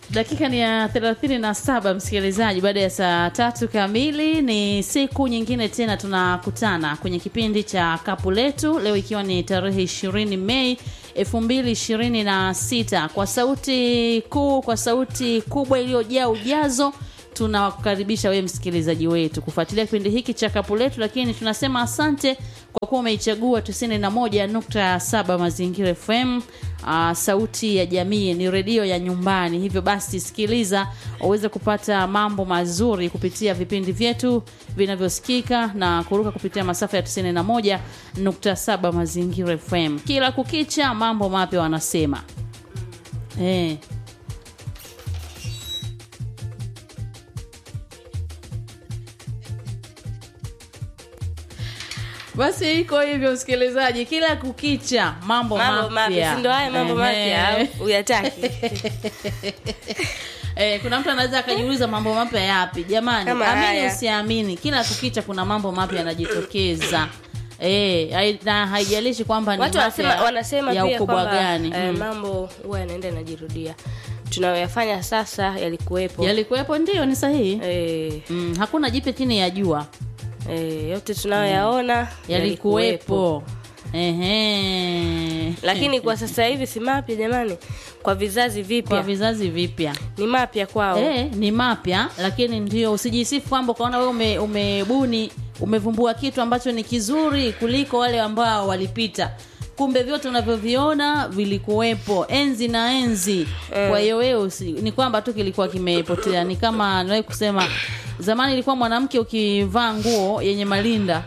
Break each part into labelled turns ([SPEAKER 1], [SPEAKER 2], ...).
[SPEAKER 1] dakika ni ya thelathini na saba msikilizaji baada ya saa tatu kamili ni siku nyingine tena tunakutana kwenye kipindi cha kapu letu leo ikiwa ni tarehe ishirini mei elfu mbili ishirini na sita kwa sauti kuu kwa sauti kubwa iliyojaa ujazo tunawakaribisha wewe msikilizaji wetu kufuatilia kipindi hiki cha kapu letu lakini tunasema asante kwa kuwa umeichagua 91.7 mazingira fm uh, sauti ya jamii ni redio ya nyumbani hivyo basi sikiliza uweze kupata mambo mazuri kupitia vipindi vyetu vinavyosikika na kuruka kupitia masafa ya 91.7 mazingira fm kila kukicha mambo mapya wanasema eh. basi iko hivyo msikilizaji kila kukicha mambo,
[SPEAKER 2] mambo mapya si ndo haya mambo mapya au uyataki
[SPEAKER 1] Eh, kuna mtu anaweza akajiuliza mambo mapya yapi jamani
[SPEAKER 2] Kama
[SPEAKER 1] amini
[SPEAKER 2] haya.
[SPEAKER 1] usiamini kila kukicha kuna mambo mapya yanajitokeza Eh, hai- na haijalishi kwamba ni
[SPEAKER 2] watu
[SPEAKER 1] mapya
[SPEAKER 2] wanasema, wanasema
[SPEAKER 1] ya
[SPEAKER 2] pia
[SPEAKER 1] ukubwa
[SPEAKER 2] kwamba
[SPEAKER 1] gani
[SPEAKER 2] eh,
[SPEAKER 1] mm.
[SPEAKER 2] mambo huwa yanaenda yanajirudia tunayoyafanya sasa yalikuwepo
[SPEAKER 1] yalikuwepo ndio ni sahihi
[SPEAKER 2] eh,
[SPEAKER 1] mm, hakuna jipya chini ya jua
[SPEAKER 2] eh, yote tunayoyaona
[SPEAKER 1] yalikuwepo Ehe.
[SPEAKER 2] lakini kwa sasa hivi si mapya jamani kwa vizazi
[SPEAKER 1] kwa
[SPEAKER 2] vipya
[SPEAKER 1] vizazi vipya
[SPEAKER 2] ni mapya kwao
[SPEAKER 1] Eh, ni mapya lakini ndio usijisifu kwamba ukaona wewe ume, umebuni umevumbua kitu ambacho ni kizuri kuliko wale ambao walipita kumbe vyote unavyoviona vilikuwepo enzi na enzi kwa hiyo wewe usi- ni kwamba tu kilikuwa kimepotea ni kama nawai kusema zamani ilikuwa mwanamke ukivaa nguo yenye malinda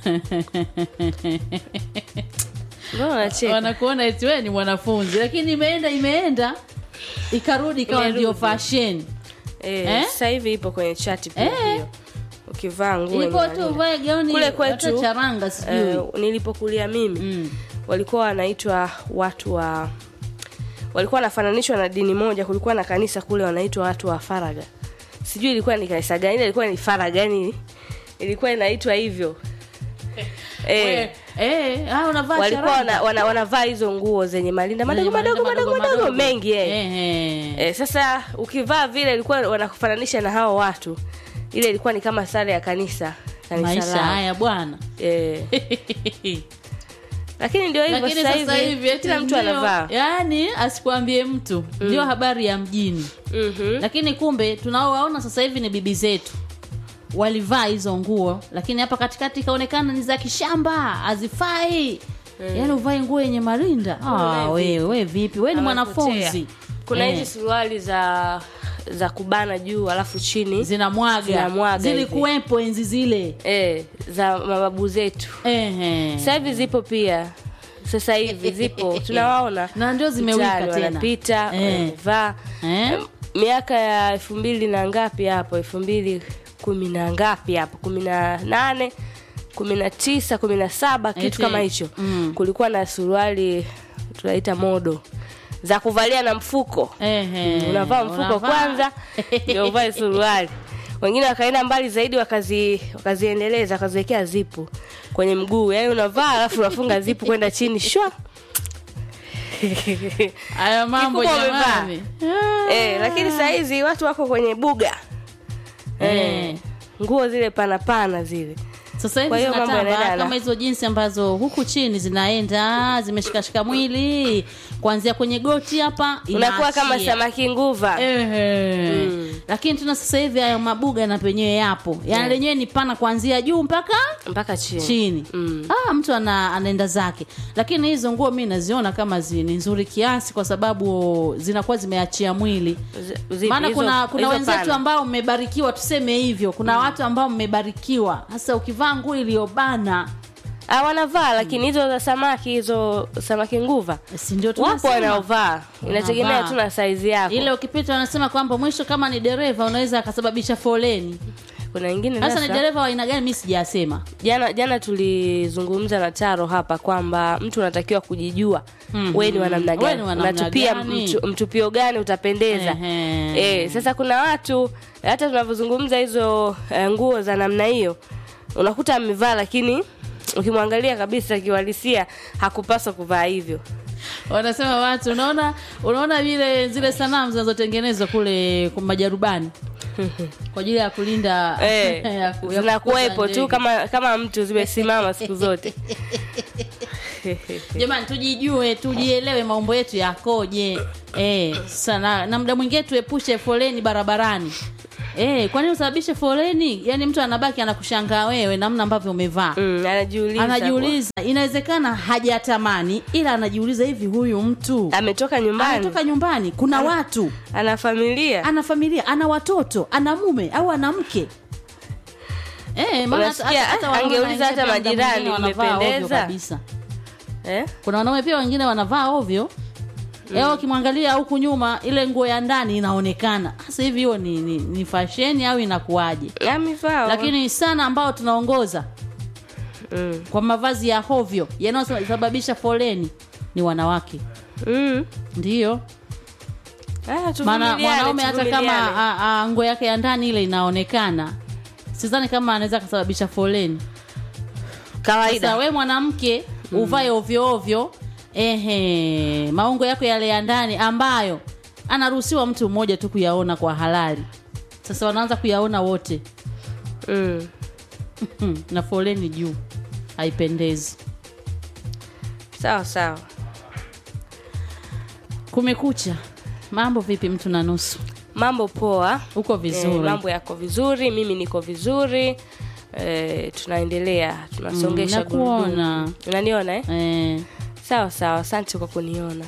[SPEAKER 2] mbona unacheka
[SPEAKER 1] wanakuona eti wewe ni mwanafunzi lakini imeenda imeenda ikarudi ikawa
[SPEAKER 2] Imerudi.
[SPEAKER 1] ndio fashion
[SPEAKER 2] eh,
[SPEAKER 1] Eh?
[SPEAKER 2] sasa hivi ipo kwenye chati pia
[SPEAKER 1] Eh.
[SPEAKER 2] hiyo ukivaa nguo
[SPEAKER 1] ilikuwa
[SPEAKER 2] yenye
[SPEAKER 1] tu
[SPEAKER 2] malinda.
[SPEAKER 1] uvae gauni
[SPEAKER 2] Kule
[SPEAKER 1] hata
[SPEAKER 2] kwetu,
[SPEAKER 1] charanga sijui
[SPEAKER 2] eh, nilipokulia mimi
[SPEAKER 1] Mm.
[SPEAKER 2] walikuwa wanaitwa watu wa walikuwa wanafananishwa na dini moja kulikuwa na kanisa kule wanaitwa watu wa faraga sijui ilikuwa ni kanisa gani ile ilikuwa ni faraga yani ilikuwa inaitwa hivyo eh,
[SPEAKER 1] We, eh, ah, unavaa
[SPEAKER 2] walikuwa
[SPEAKER 1] charanga.
[SPEAKER 2] wana, wana, wanavaa hizo nguo zenye malinda madogo
[SPEAKER 1] Zenye
[SPEAKER 2] madogo
[SPEAKER 1] madogo,
[SPEAKER 2] madogo madogo
[SPEAKER 1] madogo.
[SPEAKER 2] mengi eh.
[SPEAKER 1] Ehe.
[SPEAKER 2] Eh, sasa ukivaa vile ilikuwa wanakufananisha na hao watu ile ilikuwa ni kama sare ya kanisa kanisa
[SPEAKER 1] maisha
[SPEAKER 2] lao.
[SPEAKER 1] haya bwana
[SPEAKER 2] eh, lakini ndio hivyo
[SPEAKER 1] lakini
[SPEAKER 2] sasa
[SPEAKER 1] sasa hivi
[SPEAKER 2] hivi
[SPEAKER 1] eti
[SPEAKER 2] kila mtu
[SPEAKER 1] ndio-
[SPEAKER 2] anavaa
[SPEAKER 1] yaani asikwambie mtu ndio habari ya mjini
[SPEAKER 2] Mhm.
[SPEAKER 1] lakini kumbe tunaowaona sasa hivi ni bibi zetu walivaa hizo nguo lakini hapa katikati ikaonekana ni za kishamba hazifai yaani uvae nguo yenye marinda ah,
[SPEAKER 2] Unaye
[SPEAKER 1] we, we vipi we ni
[SPEAKER 2] Amepotea.
[SPEAKER 1] mwanafunzi
[SPEAKER 2] kuna
[SPEAKER 1] Eh.
[SPEAKER 2] hizi suruali za za kubana juu alafu chini
[SPEAKER 1] zinamwaga
[SPEAKER 2] Zinamwaga
[SPEAKER 1] zilikuwepo enzi zile
[SPEAKER 2] eh, za mababu zetu
[SPEAKER 1] Ehe.
[SPEAKER 2] sasa hivi zipo pia sasa hivi zipo tunawaona
[SPEAKER 1] Na ndio zimewika
[SPEAKER 2] mtaani
[SPEAKER 1] tena.
[SPEAKER 2] wanapita
[SPEAKER 1] Eh.
[SPEAKER 2] wamevaa
[SPEAKER 1] Eh?
[SPEAKER 2] Em, miaka ya elfu mbili na ngapi hapo elfu mbili kumi na ngapi hapo kumi na nane kumi na tisa kumi na saba kitu
[SPEAKER 1] Eti,
[SPEAKER 2] kama hicho
[SPEAKER 1] mm.
[SPEAKER 2] kulikuwa na suruali tunaita modo za kuvalia na mfuko
[SPEAKER 1] Ehe.
[SPEAKER 2] Mm, unavaa mfuko
[SPEAKER 1] Unavaa.
[SPEAKER 2] kwanza ndio uvae suruali wengine wakaenda mbali zaidi wakazi wakaziendeleza wakaziwekea zipu kwenye mguu yaani unavaa alafu unafunga zipu kwenda chini shwa
[SPEAKER 1] haya mambo
[SPEAKER 2] Kikubwa umevaa.
[SPEAKER 1] jamani
[SPEAKER 2] eh, lakini saa hizi watu wako kwenye buga
[SPEAKER 1] Eh.
[SPEAKER 2] nguo zile pana pana zile
[SPEAKER 1] sasa hivi
[SPEAKER 2] Kwa hiyo mambo
[SPEAKER 1] zinatamba
[SPEAKER 2] yanaendana.
[SPEAKER 1] kama hizo jinsi ambazo huku chini zinaenda zimeshikashika mwili kuanzia kwenye goti hapa
[SPEAKER 2] unakuwa kama
[SPEAKER 1] inaachia.
[SPEAKER 2] samaki nguva
[SPEAKER 1] Ehe. lakini tuna sasa hivi hayo mabuga na penyewe yapo yaani lenyewe ni pana kuanzia juu mpaka
[SPEAKER 2] mpaka chini
[SPEAKER 1] chini
[SPEAKER 2] Mm.
[SPEAKER 1] ah, mtu ana, anaenda zake lakini hizo nguo mi naziona kama zi, ni nzuri kiasi kwa sababu zinakuwa zimeachia mwili
[SPEAKER 2] Z- zipi?
[SPEAKER 1] maana
[SPEAKER 2] Hizo-
[SPEAKER 1] kuna kuna
[SPEAKER 2] hizo
[SPEAKER 1] wenzetu
[SPEAKER 2] pana.
[SPEAKER 1] ambao mmebarikiwa tuseme hivyo kuna watu ambao mmebarikiwa sasa ukivaa nguo iliyobana
[SPEAKER 2] Ah, wanavaa lakini hizo za samaki hizo samaki nguva
[SPEAKER 1] si ndio
[SPEAKER 2] wapo
[SPEAKER 1] tunasema?
[SPEAKER 2] wanaovaa inategemea
[SPEAKER 1] Wanavaa.
[SPEAKER 2] tu na saizi yako
[SPEAKER 1] ile ukipita wanasema kwamba mwisho kama ni dereva unaweza akasababisha foleni
[SPEAKER 2] kuna wengine
[SPEAKER 1] sasa ni
[SPEAKER 2] sasa
[SPEAKER 1] dereva wa aina gani mi sijasema
[SPEAKER 2] jana jana tulizungumza na taro hapa kwamba mtu unatakiwa kujijua
[SPEAKER 1] Mhm.
[SPEAKER 2] wewe ni wa namna
[SPEAKER 1] Wewe
[SPEAKER 2] gani
[SPEAKER 1] ni wa namna
[SPEAKER 2] unatupia
[SPEAKER 1] gani?
[SPEAKER 2] mtu, mtupio gani utapendeza
[SPEAKER 1] Ehe.
[SPEAKER 2] eh, sasa kuna watu hata tunavyozungumza hizo eh, nguo za namna hiyo unakuta amevaa lakini ukimwangalia kabisa kiuhalisia hakupaswa kuvaa hivyo
[SPEAKER 1] wanasema watu unaona unaona vile zile sanamu zinazotengenezwa kule kwa majarubani kwa ajili ya kulinda
[SPEAKER 2] Eh,
[SPEAKER 1] ya ku- ya
[SPEAKER 2] zinakuwepo
[SPEAKER 1] kukuza
[SPEAKER 2] tu
[SPEAKER 1] ndege.
[SPEAKER 2] kama kama mtu zimesimama siku zote
[SPEAKER 1] jamani tujijue tujielewe maumbo yetu yakoje eh, sana na muda mwingine tuepushe foleni barabarani eh, kwani usababishe foleni yani mtu anabaki anakushangaa wewe namna ambavyo umevaa
[SPEAKER 2] mm, anajiuliza
[SPEAKER 1] anajiuliza inawezekana hajatamani ila anajiuliza hivi huyu mtu
[SPEAKER 2] ametoka nyumbani
[SPEAKER 1] anatoka nyumbani kuna watu
[SPEAKER 2] ana familia
[SPEAKER 1] ana familia ana watoto ana mume au ana mke Eh, maana hata-
[SPEAKER 2] Unasikia,
[SPEAKER 1] hata wanaume
[SPEAKER 2] angeuliza hata
[SPEAKER 1] wanaingia pia muda
[SPEAKER 2] majirani,
[SPEAKER 1] mwingine wanavaa ovyo
[SPEAKER 2] mmependeza?
[SPEAKER 1] kabisa
[SPEAKER 2] eh?
[SPEAKER 1] kuna wanaume pia wengine wanavaa ovyo mm. wakimwangalia huku nyuma ile nguo ya ndani inaonekana sasa hivi hiyo ni, ni, ni fasheni au inakuwaje
[SPEAKER 2] amevaa
[SPEAKER 1] lakini sana ambao tunaongoza
[SPEAKER 2] mm.
[SPEAKER 1] kwa mavazi ya hovyo yanayosababisha foleni ni wanawake
[SPEAKER 2] mm.
[SPEAKER 1] ndiyo
[SPEAKER 2] Ah,
[SPEAKER 1] maana
[SPEAKER 2] tuvumiliane,
[SPEAKER 1] mwanaume hata kama
[SPEAKER 2] tuvumiliane.
[SPEAKER 1] a- a- nguo yake ya ndani ile inaonekana sidhani kama anaweza kusababisha foleni sasa
[SPEAKER 2] kawaida
[SPEAKER 1] we mwanamke uvae ovyo ovyo ehe maungo yako yale ya ndani ambayo anaruhusiwa mtu mmoja tu kuyaona kwa halali sasa wanaanza kuyaona wote
[SPEAKER 2] mm.
[SPEAKER 1] Hmm, na foleni juu haipendezi
[SPEAKER 2] sawa sawa
[SPEAKER 1] kumekucha mambo vipi mtu na nusu
[SPEAKER 2] mambo poa
[SPEAKER 1] uko vizuri
[SPEAKER 2] Eh, mambo yako vizuri mimi niko vizuri eh, tunaendelea tunasongesha
[SPEAKER 1] Mm, nakuona.
[SPEAKER 2] gurudumu. unaniona eh?
[SPEAKER 1] eh.
[SPEAKER 2] sawa sawa asante kwa kuniona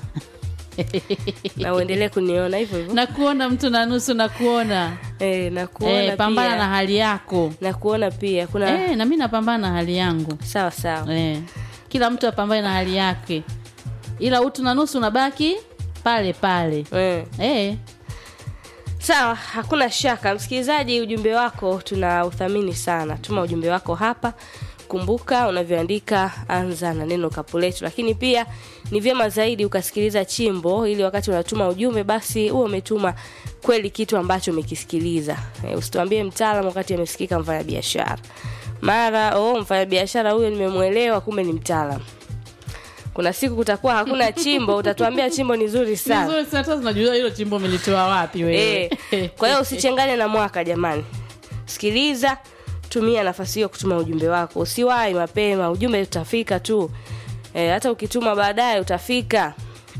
[SPEAKER 2] na uendelee kuniona hivyo hivyo
[SPEAKER 1] nakuona mtu na nusu nakuona
[SPEAKER 2] eh, nakuona
[SPEAKER 1] eh, pambana
[SPEAKER 2] pia
[SPEAKER 1] na hali yako
[SPEAKER 2] nakuona pia kuna
[SPEAKER 1] eh, na mi napambana na hali yangu
[SPEAKER 2] sawa sawa
[SPEAKER 1] eh. kila mtu apambane na hali yake ila utu na nusu unabaki pale pale
[SPEAKER 2] eh.
[SPEAKER 1] eh.
[SPEAKER 2] sawa hakuna shaka msikilizaji ujumbe wako tuna uthamini sana tuma ujumbe wako hapa kumbuka unavyoandika anza na neno kapuletu lakini pia ni vyema zaidi ukasikiliza chimbo ili wakati unatuma ujumbe basi huo umetuma kweli kitu ambacho umekisikiliza e, usituambie mtaalam wakati amesikika mfanyabiashara mara oh, mfanyabiashara huyo nimemwelewa kumbe ni mtaalam kuna siku kutakuwa hakuna chimbo utatuambia chimbo ni zuri sana
[SPEAKER 1] Vizuri sana, hata tunajua hilo chimbo umelitoa wapi wewe
[SPEAKER 2] Eh, kwa hiyo usichanganye na mwaka jamani sikiliza tumia nafasi hiyo kutuma ujumbe wako usiwahi mapema ujumbe utafika tu e, hata ukituma baadaye utafika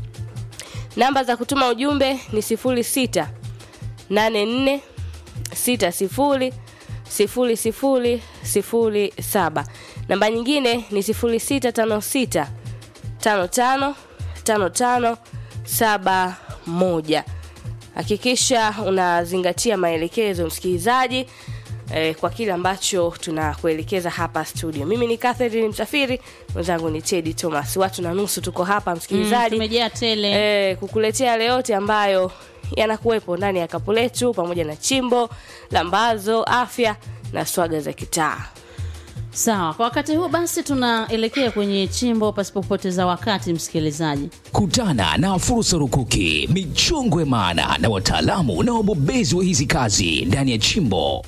[SPEAKER 2] namba za kutuma ujumbe ni sifuri sita nane nne sita sifuri sifuri sifuri sifuri saba namba nyingine ni sifuri sita tano sita tano tano tano tano saba moja hakikisha unazingatia maelekezo msikilizaji eh, kwa kile ambacho tunakuelekeza hapa studio mimi ni Catherine msafiri mwenzangu ni Teddy Thomas watu na nusu tuko hapa
[SPEAKER 1] Mm,
[SPEAKER 2] msikilizaji
[SPEAKER 1] tumejaa tele
[SPEAKER 2] eh, kukuletea yale yote ambayo yanakuwepo ndani ya kapu letu pamoja na chimbo lambazo afya na swaga za kitaa
[SPEAKER 1] sawa kwa wakati huu basi tunaelekea kwenye chimbo pasipopoteza wakati msikilizaji
[SPEAKER 3] Kutana na fursa rukuki, michongwe maana na wataalamu na wabobezi wa hizi kazi ndani ya chimbo.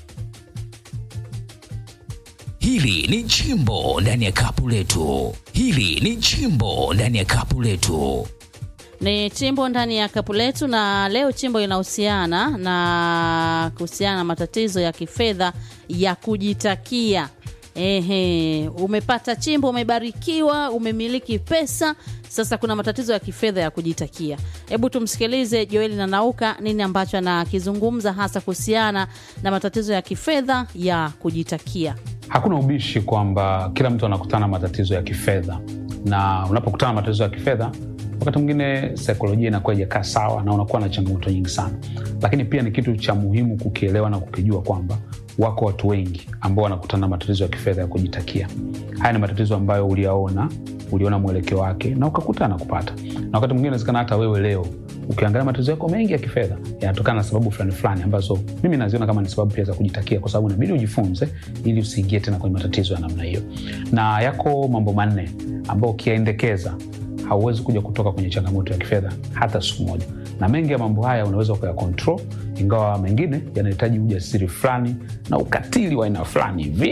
[SPEAKER 3] Hili ni chimbo ndani ya kapu letu. Hili ni chimbo ndani ya kapu letu.
[SPEAKER 1] ni chimbo ndani ya kapu letu na leo chimbo inahusiana na kuhusiana na matatizo ya kifedha ya kujitakia ehe umepata chimbo umebarikiwa umemiliki pesa sasa kuna matatizo ya kifedha ya kujitakia hebu tumsikilize joeli na nauka nini ambacho anakizungumza hasa kuhusiana na matatizo ya kifedha ya kujitakia
[SPEAKER 4] Hakuna ubishi kwamba kila mtu anakutana na matatizo ya kifedha, na unapokutana na matatizo ya kifedha, wakati mwingine saikolojia inakuwa ijakaa sawa na unakuwa na changamoto nyingi sana. Lakini pia ni kitu cha muhimu kukielewa na kukijua kwamba wako watu wengi ambao wanakutana na matatizo ya kifedha ya kujitakia. Haya ni matatizo ambayo uliyaona, uliona mwelekeo wake na ukakutana na kupata, na wakati mwingine inawezekana hata wewe leo ukiangalia matatizo yako mengi ya kifedha yanatokana na sababu fulani fulani ambazo mimi naziona kama ni sababu pia za kujitakia, kwa sababu inabidi ujifunze ili usiingie tena kwenye matatizo ya namna hiyo. Na yako mambo manne ambayo ukiyaendekeza hauwezi kuja kutoka kwenye changamoto ya kifedha hata siku moja, na mengi ya mambo haya unaweza ukaya control, ingawa mengine yanahitaji ujasiri fulani na ukatili wa aina fulani hivi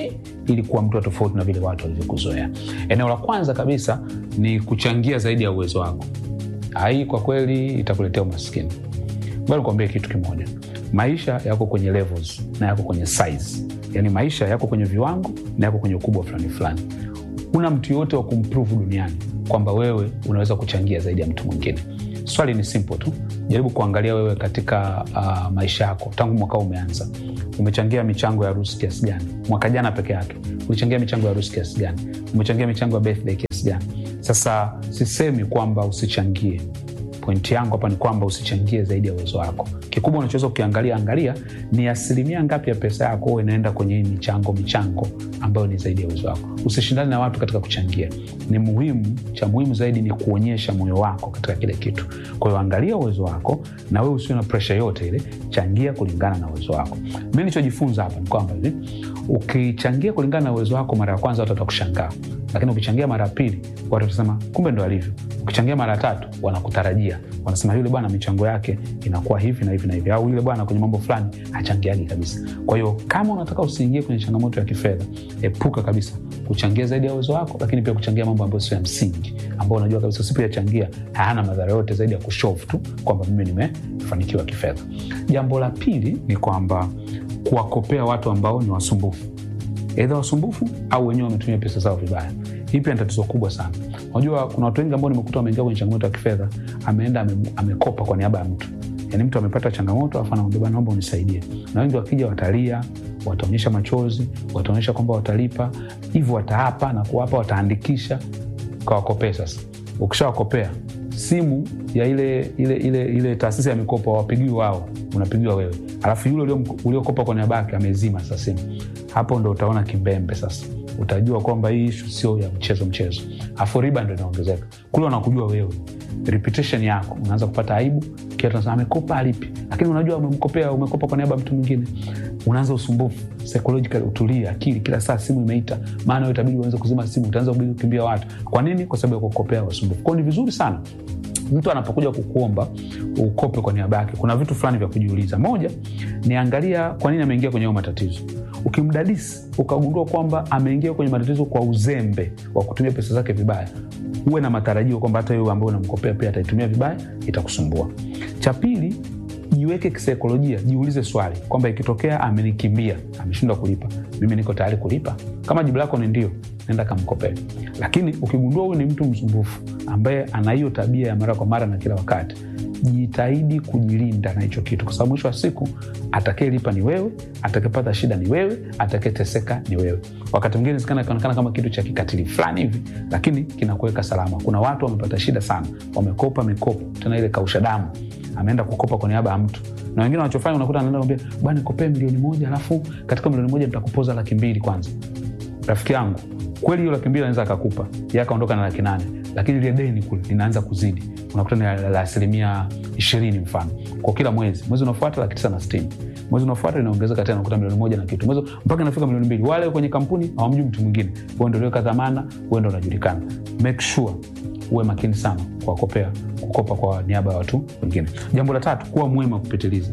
[SPEAKER 4] ili kuwa mtu wa tofauti na vile watu walivyokuzoea eneo la kwanza kabisa ni kuchangia zaidi ya uwezo wako hii kwa kweli itakuletea umaskini bali kuambia kitu kimoja maisha yako kwenye levels na yako kwenye size yaani maisha yako kwenye viwango na yako kwenye ukubwa fulani fulani una mtu yoyote wa kumprove duniani kwamba wewe unaweza kuchangia zaidi ya mtu mwingine swali ni simple tu jaribu kuangalia wewe katika uh, maisha yako tangu mwaka umeanza umechangia michango ya harusi kiasi gani mwaka jana peke yake ulichangia michango ya harusi kiasi gani umechangia michango ya birthday kiasi gani sasa sisemi kwamba usichangie pointi yangu hapa ni kwamba usichangie zaidi ya uwezo wako kikubwa unachoweza kukiangalia angalia ni asilimia ngapi ya pesa yako inaenda kwenye hii michango michango ambayo ni zaidi ya uwezo wako usishindane na watu katika kuchangia ni muhimu cha muhimu zaidi ni kuonyesha moyo wako katika kile kitu kwa hiyo angalia uwezo wako na wewe usiwe na presha yote ile changia kulingana na uwezo wako mi nichojifunza hapa ni kwamba hivi ukichangia kulingana na uwezo wako mara ya kwanza watu watakushangaa lakini ukichangia mara ya pili watu watasema kumbe ndo alivyo ukichangia mara ya tatu wanakutarajia wanasema yule bwana michango yake inakuwa hivi na hivi na hivi au yule bwana kwenye mambo fulani hachangiagi kabisa kwa hiyo kama unataka usiingie kwenye changamoto ya kifedha epuka kabisa kuchangia zaidi ya uwezo wako lakini pia kuchangia mambo ambayo sio ya msingi ambao unajua kabisa usipoyachangia hayana madhara yote zaidi ya kushovu tu kwamba mimi nimefanikiwa kifedha jambo la pili ni kwamba kuwakopea watu ambao ni wasumbufu eidha wasumbufu au wenyewe wametumia pesa zao vibaya hii pia ni tatizo kubwa sana unajua kuna watu wengi ambao nimekuta wameingia kwenye changamoto ya kifedha ameenda ame, amekopa kwa niaba ya mtu yaani mtu amepata changamoto afu anamwambia bana naomba unisaidie na wengi wakija watalia wataonyesha machozi wataonyesha kwamba watalipa hivyo wataapa na kuwapa wataandikisha kawakopee sasa ukishawakopea simu ya ile ile ile, ile taasisi ya mikopo hawapigiwi wao unapigiwa wewe alafu yule uliokopa kwa niaba yake amezima sasa simu hapo ndo utaona kimbembe sasa utajua kwamba hii ishu sio ya mchezo mchezo afu riba ndo inaongezeka kule wanakujua wewe reputation yako unaanza kupata aibu kiatunasema amekopa alipi lakini unajua umemkopea umekopa kwa niaba ya mtu mwingine unaanza usumbufu psychological utulie akili kila saa simu imeita maana wewe itabidi uanze kuzima simu utaanza kubidi kukimbia watu kwa nini kwa sababu ya kukopea wasumbufu kwao ni vizuri sana mtu anapokuja kukuomba ukope kwa niaba yake kuna vitu fulani vya kujiuliza moja niangalia kwa nini ameingia kwenye hayo matatizo ukimdadisi ukagundua kwamba ameingia kwenye matatizo kwa uzembe wa kutumia pesa zake vibaya uwe na matarajio kwamba hata wewe ambao unamkopea pia ataitumia vibaya itakusumbua cha pili jiweke kisaikolojia jiulize swali kwamba ikitokea amenikimbia ameshindwa kulipa mimi niko tayari kulipa kama jibu lako ni ndio nenda kamkopee lakini ukigundua huyu ni mtu msumbufu ambaye ana hiyo tabia ya mara kwa mara na kila wakati jitahidi kujilinda na hicho kitu kwa sababu mwisho wa siku atakayelipa ni wewe atakayepata shida ni wewe atakayeteseka ni wewe wakati mwingine kionekana kama kitu cha kikatili fulani hivi lakini kinakuweka salama kuna watu wamepata shida sana wamekopa mikopo tena ile kausha damu ameenda kukopa kwa niaba ya mtu na wengine wanachofanya unakuta anaenda kwambia bwana nikopee milioni moja alafu katika milioni moja nitakupoza laki mbili kwanza rafiki yangu kweli hiyo laki mbili anaweza akakupa ye akaondoka na laki nane lakini ile deni kule linaanza kuzidi unakuta ni la asilimia ishirini mfano kwa kila mwezi mwezi unafuata laki tisa na sitini mwezi unafuata inaongezeka tena unakuta milioni moja na kitu mwezi mpaka inafika milioni mbili wale kwenye kampuni hawamjui mtu mwingine huo ndo uliweka dhamana huo ndo unajulikana make sure uwe makini sana kuwakopea kukopa kwa niaba ya watu wengine jambo la tatu kuwa mwema kupitiliza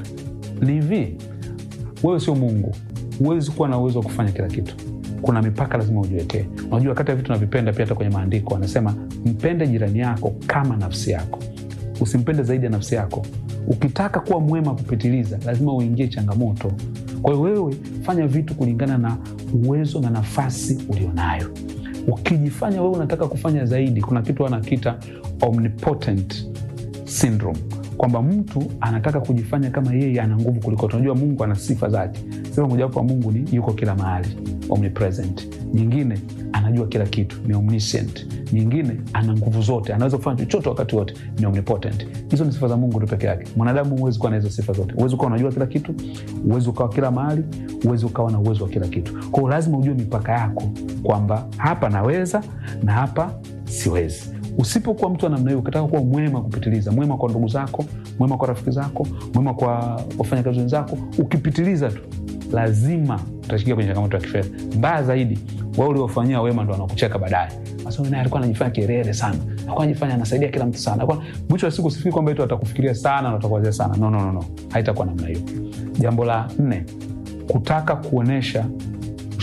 [SPEAKER 4] ni hivi wewe sio mungu huwezi kuwa na uwezo wa kufanya kila kitu kuna mipaka lazima ujiwekee unajua kati ya vitu navipenda pia hata kwenye maandiko anasema mpende jirani yako kama nafsi yako usimpende zaidi ya nafsi yako ukitaka kuwa mwema kupitiliza lazima uingie changamoto kwa hiyo wewe fanya vitu kulingana na uwezo na nafasi ulionayo ukijifanya wewe unataka kufanya zaidi kuna kitu anakita omnipotent syndrome kwamba mtu anataka kujifanya kama yeye ana nguvu kuliko tunajua mungu ana sifa zake sifa mojawapo wa mungu ni yuko kila mahali omnipresent nyingine anajua kila kitu ni omniscient nyingine ana nguvu zote anaweza kufanya chochote wakati wote ni omnipotent hizo ni sifa za mungu tu peke yake mwanadamu huwezi kuwa na hizo sifa zote huwezi ukawa unajua kila kitu huwezi ukawa kila mahali huwezi ukawa na uwezo wa kila kitu kwao lazima ujue mipaka yako kwamba hapa naweza na hapa siwezi usipokuwa mtu wa namna hiyo ukitaka kuwa mwema kupitiliza mwema kwa ndugu zako mwema kwa rafiki zako mwema kwa wafanyakazi wenzako ukipitiliza tu lazima utashikia kwenye changamoto ya kifedha mbaya zaidi wao uliofanyia wema ndo wanakucheka baadaye naye alikuwa anajifanya kirere sana alikuwa anajifanya anasaidia kila mtu sana alikuwa mwisho wa siku usifikiri kwamba itu atakufikiria sana na utakuwazia sana no, no, no, no. haitakuwa namna hiyo jambo la nne kutaka kuonyesha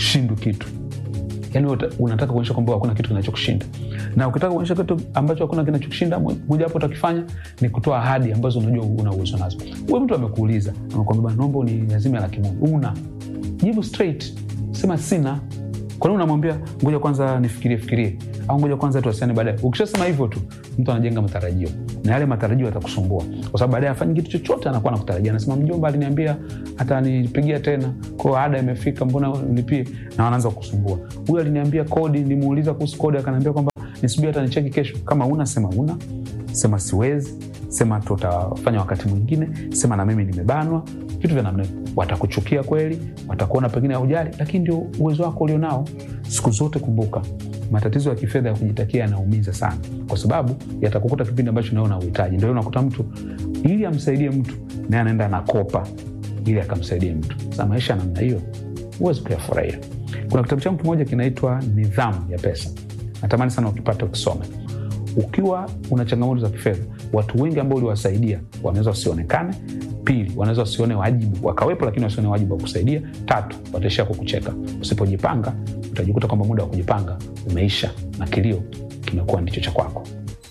[SPEAKER 4] ushindwi kitu yani wewe uta- unataka kuonyesha kwamba hakuna kitu kinachokushinda na ukitaka kuonyesha kitu ambacho hakuna kinachokushinda mo- mojawapo utakifanya ni kutoa ahadi ambazo unajua una uwezo nazo huyo mtu amekuuliza amekwambia "Bwana, naomba uniazime laki moja una jibu straight sema sina kwa nini unamwambia ngoja kwanza nifikirie fikirie au ngoja kwanza tuwasiliane baadaye ukishasema hivyo tu mtu anajenga matarajio na yale matarajio yatakusumbua kwa sababu baadaye afanyi kitu chochote anakuwa nakutarajia anasema mjomba aliniambia atanipigia tena ko ada imefika mbona nilipie na wanaanza kusumbua huyu aliniambia kodi nimuuliza kuhusu kodi akaniambia kwamba nisubiri hata nicheki kesho kama una sema una sema siwezi sema tutafanya wakati mwingine sema na mimi nimebanwa vitu vya namna hiyo. watakuchukia kweli watakuona pengine haujali lakini ndio uwezo wako ulionao siku zote kumbuka matatizo ya kifedha ya kujitakia yanaumiza sana kwa sababu yatakukuta kipindi ambacho naona uhitaji ndio unakuta mtu ili amsaidie mtu naye anaenda anakopa ili akamsaidie mtu sa maisha ya namna hiyo huwezi kuyafurahia kuna kitabu changu kimoja kinaitwa nidhamu ya pesa natamani sana ukipata ukisome ukiwa una changamoto za kifedha watu wengi ambao uliwasaidia wanaweza wasionekane pili wanaweza wasione wajibu wakawepo lakini wasione wajibu wa kusaidia tatu wataishia kukucheka usipojipanga utajikuta kwamba muda wa kujipanga umeisha na kilio kimekuwa ndicho cha kwako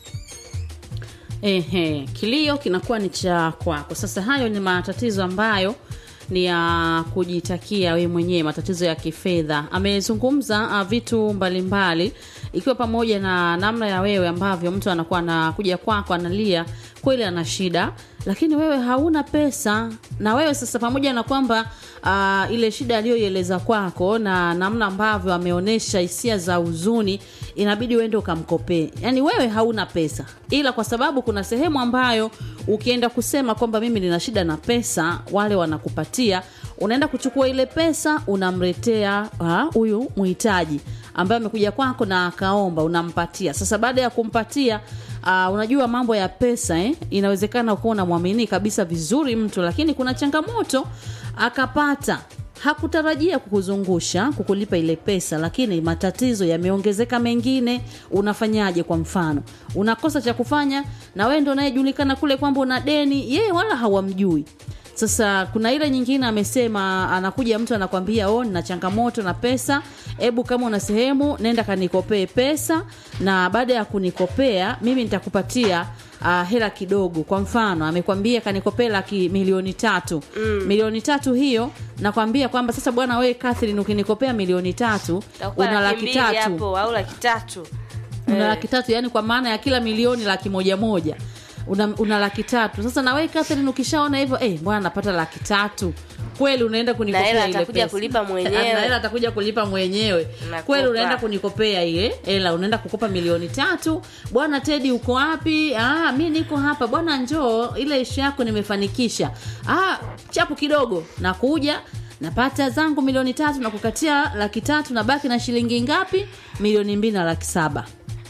[SPEAKER 1] Ehe, kilio kinakuwa ni cha kwako. Sasa hayo ni matatizo ambayo ni ya kujitakia wewe mwenyewe, matatizo ya kifedha. Amezungumza uh, vitu mbalimbali ikiwa pamoja na namna ya wewe ambavyo mtu anakuwa anakuja kwako analia kweli ana shida, lakini wewe hauna pesa, na wewe sasa, pamoja na kwamba uh, ile shida aliyoieleza kwako na namna ambavyo ameonyesha hisia za huzuni, inabidi uende ukamkopee. Yani wewe hauna pesa, ila kwa sababu kuna sehemu ambayo ukienda kusema kwamba mimi nina shida na pesa, wale wanakupatia, unaenda kuchukua ile pesa unamletea ah, huyu muhitaji ambaye amekuja kwako na akaomba, unampatia. Sasa baada ya kumpatia Uh, unajua mambo ya pesa eh? Inawezekana ukuwa unamwamini kabisa vizuri mtu, lakini kuna changamoto akapata, hakutarajia kukuzungusha kukulipa ile pesa, lakini matatizo yameongezeka mengine. Unafanyaje? Kwa mfano, unakosa cha kufanya, na wewe ndo unayejulikana kule kwamba una deni, yeye wala hawamjui. Sasa kuna ile nyingine amesema, anakuja mtu anakwambia, oh, nina changamoto na pesa, hebu kama una sehemu nenda kanikopee pesa, na baada ya kunikopea mimi nitakupatia uh, hela kidogo. Kwa mfano amekwambia kanikopee laki milioni tatu mm. milioni tatu hiyo nakwambia kwamba sasa, bwana wewe Catherine, ukinikopea milioni tatu
[SPEAKER 2] Itakuwa
[SPEAKER 1] una laki
[SPEAKER 2] mbili
[SPEAKER 1] tatu
[SPEAKER 2] hapo au laki tatu
[SPEAKER 1] una laki tatu yani kwa maana ya kila milioni laki moja moja una, una laki tatu sasa na wewe Catherine ukishaona hivyo eh, bwana napata laki tatu kweli unaenda kunikopea
[SPEAKER 2] hela
[SPEAKER 1] ile
[SPEAKER 2] atakuja
[SPEAKER 1] pesa.
[SPEAKER 2] kulipa mwenyewe.
[SPEAKER 1] Na hela atakuja kulipa mwenyewe
[SPEAKER 2] Nakupa.
[SPEAKER 1] kweli unaenda kunikopea ile hela unaenda kukopa milioni tatu bwana Tedi uko wapi ah, mi niko hapa bwana njoo ile ishu yako nimefanikisha ah, chapu kidogo nakuja napata zangu milioni tatu na kukatia laki tatu na baki na shilingi ngapi milioni mbili na laki saba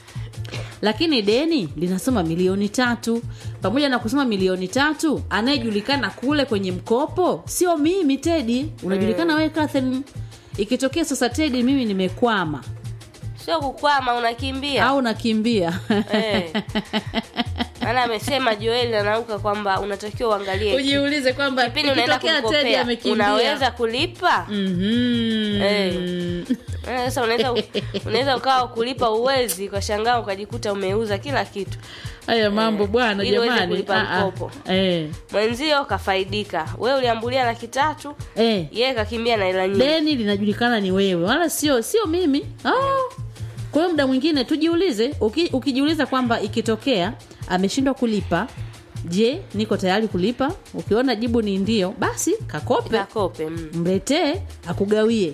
[SPEAKER 1] lakini deni linasoma milioni tatu pamoja na kusoma milioni tatu anayejulikana kule kwenye mkopo sio mimi tedi unajulikana wewe Catherine ikitokea sasa tedi mimi nimekwama
[SPEAKER 2] sio kukwama unakimbia
[SPEAKER 1] au nakimbia
[SPEAKER 2] Eh. maana amesema joeli anauka kwamba unatakiwa uangalie
[SPEAKER 1] ujiulize kwamba
[SPEAKER 2] kipindi unaenda
[SPEAKER 1] ikitokea tedi
[SPEAKER 2] kumkopea
[SPEAKER 1] amekimbia
[SPEAKER 2] unaweza kulipa
[SPEAKER 1] Mhm.
[SPEAKER 2] Eh. Maana sasa unaweza unaweza ukawa kulipa uwezi kwa shangaa ukajikuta umeuza kila kitu
[SPEAKER 1] haya mambo bwana
[SPEAKER 2] ili uweze
[SPEAKER 1] jamani
[SPEAKER 2] kulipa
[SPEAKER 1] Ah, ah.
[SPEAKER 2] mkopo.
[SPEAKER 1] Eh.
[SPEAKER 2] mwenzio kafaidika we uliambulia laki tatu
[SPEAKER 1] Eh.
[SPEAKER 2] yeye kakimbia na hela nyingi
[SPEAKER 1] deni linajulikana ni wewe wala sio sio mimi oh. kwa hiyo muda mwingine tujiulize uki, ukijiuliza kwamba ikitokea ameshindwa kulipa je niko tayari kulipa ukiona jibu ni ndio basi kakope
[SPEAKER 2] kakope mm.
[SPEAKER 1] mletee akugawie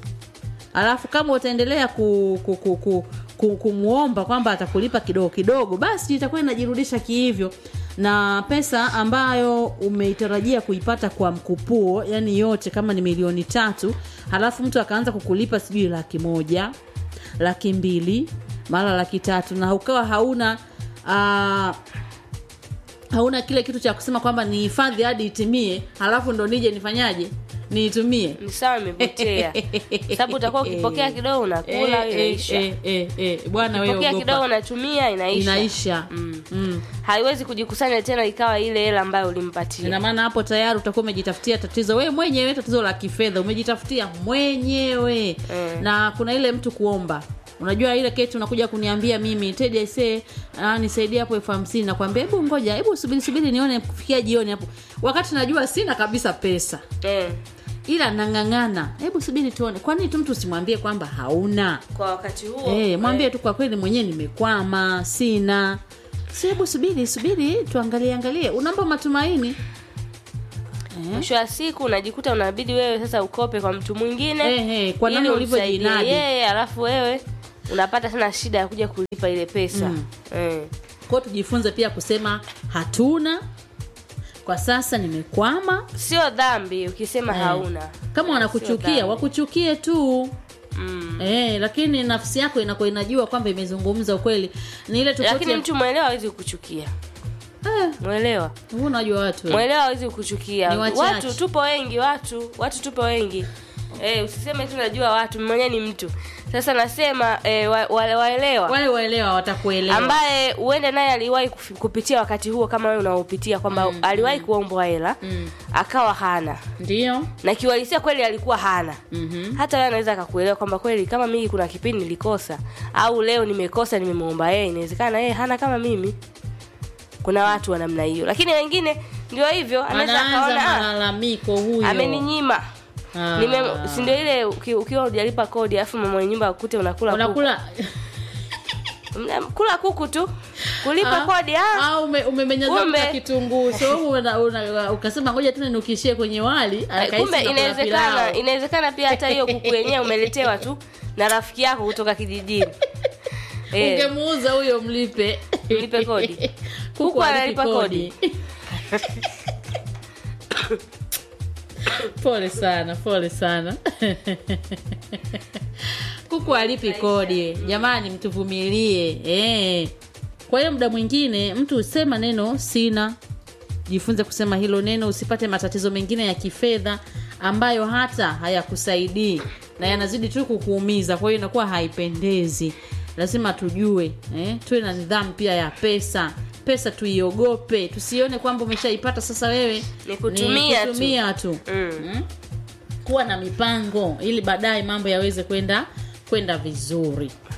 [SPEAKER 1] alafu kama utaendelea ku, ku, ku, ku, ku, kumwomba kwamba atakulipa kidogo kidogo basi itakuwa inajirudisha kihivyo na pesa ambayo umeitarajia kuipata kwa mkupuo yani yote kama ni milioni tatu halafu mtu akaanza kukulipa sijui laki moja laki mbili mara laki tatu na ukawa hauna uh, hauna kile kitu cha kusema kwamba ni hifadhi hadi itimie halafu ndo nije nifanyaje niitumie
[SPEAKER 2] ni sawa imepotea sababu utakuwa ukipokea kidogo unakula
[SPEAKER 1] Eh,
[SPEAKER 2] inaisha
[SPEAKER 1] eh, eh, eh, eh. bwana wewe
[SPEAKER 2] ukipokea kidogo
[SPEAKER 1] ogopa
[SPEAKER 2] unatumia inaisha
[SPEAKER 1] inaisha
[SPEAKER 2] Mm.
[SPEAKER 1] Mm.
[SPEAKER 2] haiwezi kujikusanya tena ikawa ile hela ambayo ulimpatia
[SPEAKER 1] ina maana hapo tayari utakuwa umejitafutia tatizo wewe mwenyewe tatizo la kifedha umejitafutia mwenyewe
[SPEAKER 2] Mm.
[SPEAKER 1] na kuna ile mtu kuomba unajua ile keti unakuja kuniambia mimi tedi aisee ah, nisaidie hapo elfu hamsini nakwambia hebu ngoja hebu subiri subiri nione kufikia jioni hapo wakati najua sina kabisa pesa
[SPEAKER 2] eh,
[SPEAKER 1] ila nang'ang'ana hebu subiri tuone kwa nini tu mtu usimwambie kwamba hauna
[SPEAKER 2] kwa wakati huo
[SPEAKER 1] Eh, mwambie tu kwa kweli mwenyewe nimekwama sina si hebu subiri subiri tuangalie angalie unampa matumaini eh?
[SPEAKER 2] mwisho wa siku unajikuta unabidi wewe sasa ukope kwa mtu mwingine
[SPEAKER 1] Eh, eh, kwa
[SPEAKER 2] ili
[SPEAKER 1] namna
[SPEAKER 2] umsaidie
[SPEAKER 1] ulivyojinadi.
[SPEAKER 2] yeye alafu wewe unapata tena shida ya kuja kulipa ile pesa
[SPEAKER 1] Mm.
[SPEAKER 2] eh.
[SPEAKER 1] kwao tujifunze pia kusema hatuna kwa sasa nimekwama
[SPEAKER 2] sio dhambi ukisema
[SPEAKER 1] Eh.
[SPEAKER 2] hauna
[SPEAKER 1] kama
[SPEAKER 2] Sio
[SPEAKER 1] wanakuchukia
[SPEAKER 2] dhambi.
[SPEAKER 1] wakuchukie tu
[SPEAKER 2] mm.
[SPEAKER 1] eh, lakini nafsi yako inakuwa inajua kwamba imezungumza ukweli ni ile tofauti
[SPEAKER 2] lakini
[SPEAKER 1] ya-
[SPEAKER 2] mtu mwelewa hawezi kukuchukia
[SPEAKER 1] eh,
[SPEAKER 2] mwelewa
[SPEAKER 1] huu unajua watu eh.
[SPEAKER 2] mwelewa hawezi kukuchukia
[SPEAKER 1] Ni wachache.
[SPEAKER 2] watu tupo wengi watu watu tupo wengi eh, usiseme tu najua watu mwenyewe ni mtu sasa nasema eh, wa, wale waelewa
[SPEAKER 1] wale waelewa watakuelewa
[SPEAKER 2] ambaye uende naye aliwahi kufi- kupitia wakati huo kama wewe unaopitia kwamba aliwahi kuombwa hela
[SPEAKER 1] Mm.
[SPEAKER 2] akawa hana
[SPEAKER 1] ndio
[SPEAKER 2] na kiuhalisia kweli alikuwa hana
[SPEAKER 1] Mhm.
[SPEAKER 2] hata wewe anaweza akakuelewa kwamba kweli kama mimi kuna kipindi nilikosa au leo nimekosa nimemwomba yeye inawezekana yeye hana kama mimi kuna watu wa namna hiyo lakini wengine ndio hivyo anaweza
[SPEAKER 1] anaanza
[SPEAKER 2] akaona "Ah,
[SPEAKER 1] malalamiko huyo
[SPEAKER 2] ameninyima
[SPEAKER 1] Ah.
[SPEAKER 2] Nime, si ndio ile uki- ukiwa hujalipa kodi alafu mama mwenye nyumba akute unakula kuku.
[SPEAKER 1] unakula
[SPEAKER 2] Mna- kula kuku tu kulipa
[SPEAKER 1] Ah,
[SPEAKER 2] kodi ah.
[SPEAKER 1] ah, ume, umemenyaza
[SPEAKER 2] Kumbe.
[SPEAKER 1] na kitunguu so una, una, ukasema ngoja tena nukishie kwenye wali
[SPEAKER 2] Eh,
[SPEAKER 1] akahisi
[SPEAKER 2] kumbe
[SPEAKER 1] unakula
[SPEAKER 2] inawezekana
[SPEAKER 1] pilau.
[SPEAKER 2] inawezekana pia hata hiyo kuku yenyewe umeletewa tu na rafiki yako kutoka kijijini Eh,
[SPEAKER 1] ungemuuza huyo mlipe
[SPEAKER 2] Mlipe kodi.
[SPEAKER 1] kuku
[SPEAKER 2] Kuku
[SPEAKER 1] alipi
[SPEAKER 2] analipa
[SPEAKER 1] kodi pole sana pole sana kuku alipi kodi jamani mtuvumilie eh. kwa hiyo muda mwingine mtu usema neno sina jifunze kusema hilo neno usipate matatizo mengine ya kifedha ambayo hata hayakusaidii na yanazidi tu kukuumiza kwa hiyo inakuwa haipendezi lazima tujue eh? tuwe na nidhamu pia ya pesa pesa tuiogope tusione kwamba umeshaipata sasa wewe
[SPEAKER 2] Ni kutumia tu.
[SPEAKER 1] kutumia tu.
[SPEAKER 2] Mm.
[SPEAKER 1] Mm? kuwa na mipango ili baadaye mambo yaweze kwenda kwenda vizuri